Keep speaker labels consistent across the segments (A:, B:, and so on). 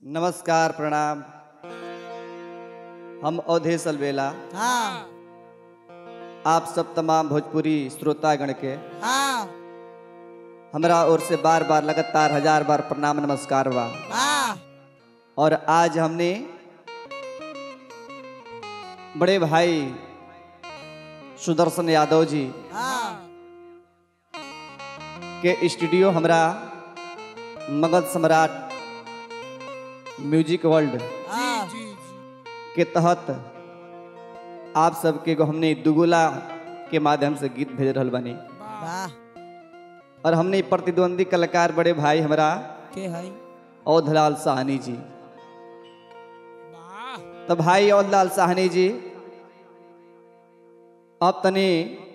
A: नमस्कार प्रणाम हम अवधेश अलवेला
B: हाँ
A: आप सब तमाम भोजपुरी श्रोतागण के
B: हाँ
A: हमरा ओर से बार बार लगातार हजार बार प्रणाम नमस्कार बा
B: हाँ
A: और आज हमने बड़े भाई सुदर्शन यादव जी
B: हाँ
A: के स्टूडियो हमरा मगध सम्राट म्यूजिक वर्ल्ड
B: हाँ
A: के तहत आप सबके को हमने दुगुला के माध्यम से गीत भेज रहल बनी
B: वाह
A: और हमने प्रतिद्वंदी कलाकार बड़े भाई हमरा
B: के है
A: औधलाल साहनी जी तो भाई औधलाल साहनी जी अब तनी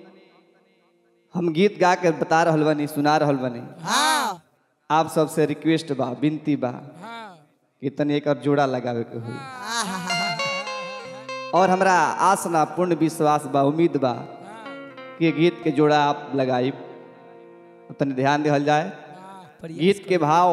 A: हम गीत गा के बता रहल बनी सुना रहल बनी
B: हाँ
A: आप सबसे रिक्वेस्ट बा विनती बा कि तनी एक जोड़ा लगावे के हुई और हमरा आस ना पूर्ण विश्वास बा उम्मीद बा कि ये गीत के जोड़ा आप लगाई तनी ध्यान दिहल जाए गीत के भाव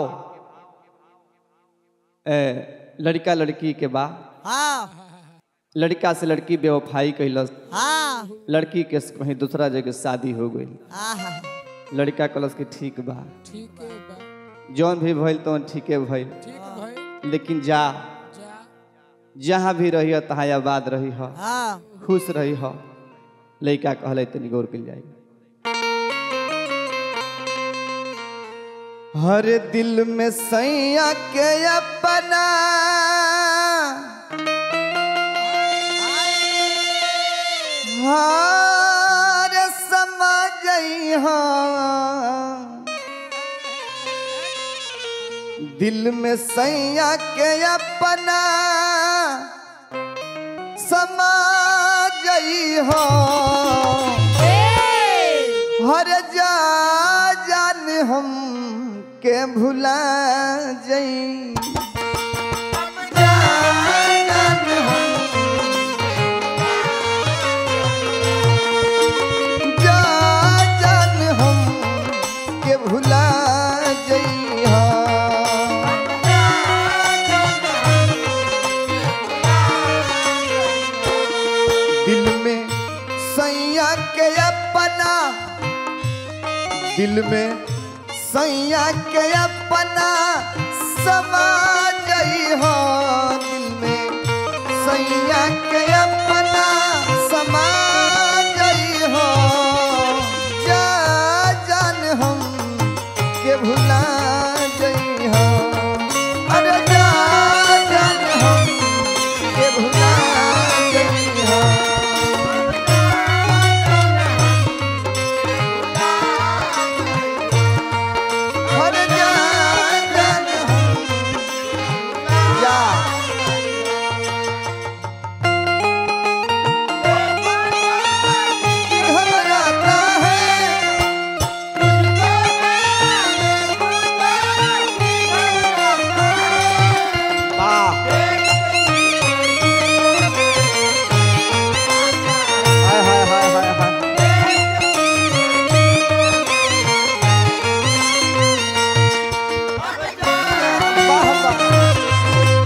A: ए, लड़का लड़की के बा
B: हाँ
A: लड़का से लड़की बेवफाई कैलस
B: हाँ
A: लड़की के कहीं दूसरा जगह शादी हो गई
B: हाँ
A: लड़का कलस के ठीक बा
C: ठीक है बा
A: जौन भी भइल तौन ठीके भइल
C: ठीक भाई
A: लेकिन जा
C: जा
A: जहाँ भी रही तहाँ आबाद रही ह
B: हाँ
A: खुश रही ह लड़का कहले तनी गौर कल जाए हर दिल में सैया के अपना हार समझ दिल में सैया के अपना समाज हो हर जा जान हम के भुला जई जान हम जा जान हम के भुला जई दिल में सैया के अपना दिल में सैया के अपना समा गई हो दिल में सैया के अपना समा गई हो जा जान हम के भुला गई हो अरे जा जान हम के भुला गई हो हर जान जान हम जा घबराता है वाह हाय हाय हाय हाय हाय वाह वाह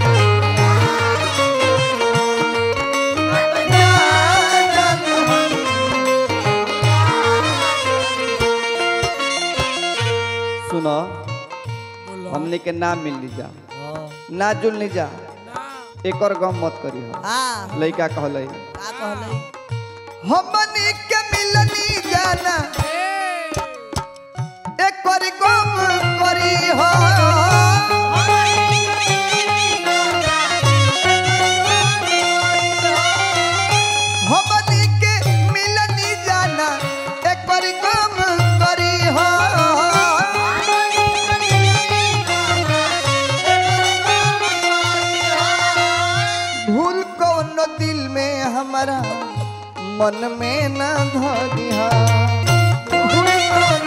A: सुनो
C: बोलो
A: हमने के नाम मिल ली जा
B: हाँ
A: ना जुल ली जा
C: ना
A: एक और गम मत करी हो
B: हाँ
A: लइका कहले
B: का कहले
A: हमनी के मिलनी जाना
C: ए
A: एक और गम करी हो हमनी के मिलनी जाना एक और गम करी हो भूल कौन दिल में हमारा मन में न धरिहा भूल कौन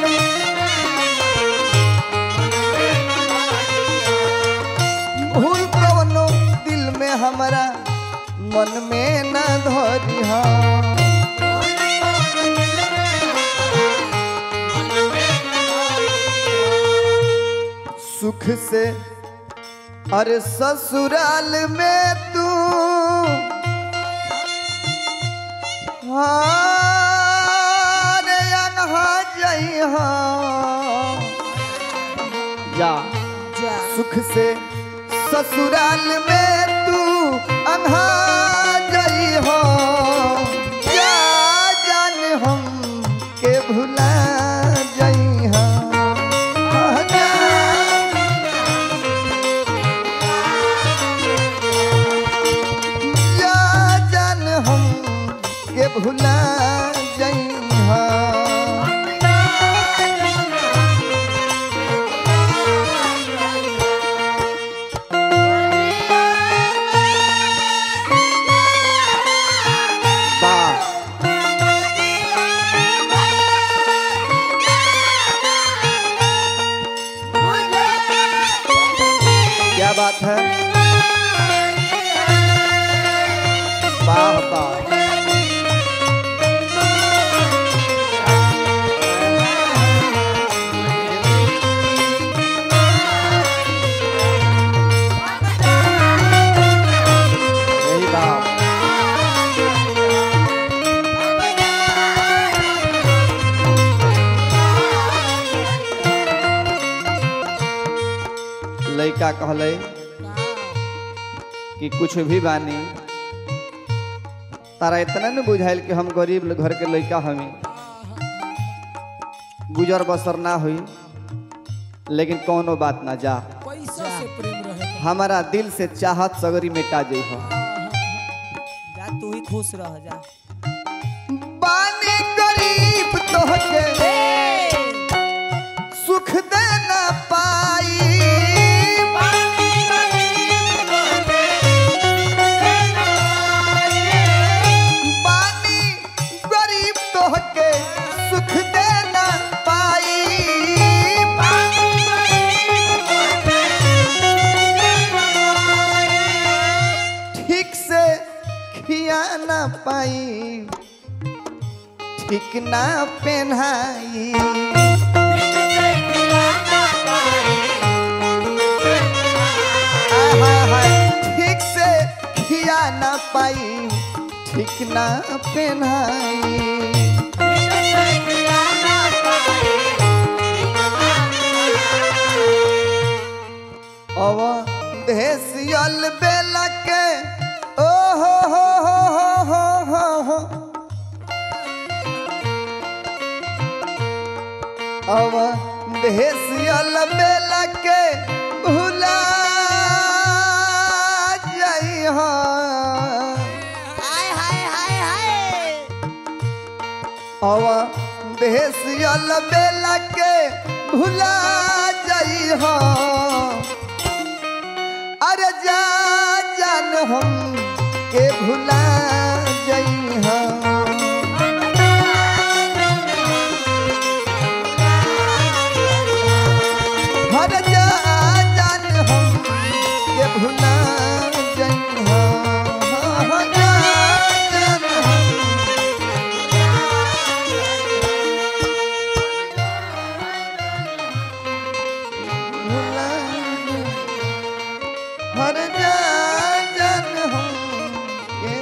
A: भूल कौन दिल में हमारा मन में न धरिहा सुख से अरे ससुराल में तू हारे अनहा जइहा जा
B: जा
A: सुख से ससुराल में तू अनहा जइहा जा जान हम के भुला जइहा जा या जान हम के भुला जइहा वाह क्या बात है वाह वाह यही बात लड़का कहले कि कुछ भी बानी तारा इतना न बुझाइल कि हम गरीब घर के लड़का हमी गुजर बसर ना हुई लेकिन कोनो बात ना जा
C: पैसा से प्रेम रहे
A: हमारा दिल से चाहत सगरी मिटा जाइ हो
B: जा तू ही खुश रह जा
A: बानी गरीब तोहके सुख दे ना पाई बानी गरीब तोहके सुख दे ना पाई ठीक से खिया ना पाई ठीक ना पहनाई ठीक से खिया ना पाई ठीक ना पहनाई अब देसियल बेला के ओ हो हो हो हो हो हो अब देसियल बेला के भुला जइहा
B: हाय हाय हाय हाय
A: अब देसियल बेला के भुला जइहा अरे जा जान हम के भुला जइहा हर जा जान हम के भुला जइहा हर जा जान हम भुला हर जा जान हम के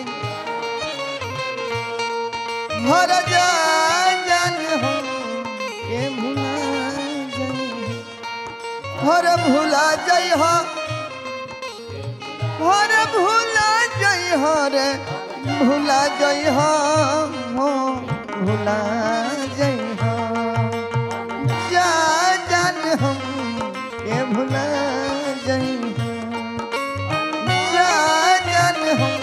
A: हर जा जान हम के भुला जइहा हर भुला जइहा हर भुला जइहा रे भुला जइहा हो भुला जइहा जा जान हम के भुला जइहा जा जान हम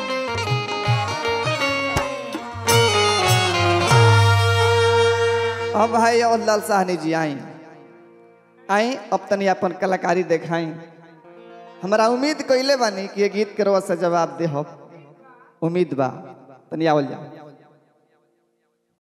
A: अब भाई और लाल साहनी जी आई आई अब तनी अपन कलाकारी देखाई हमारा उम्मीद कइले बानी कि ये गीत के रवा से जवाब दे हो उम्मीद बा तनी आवल जा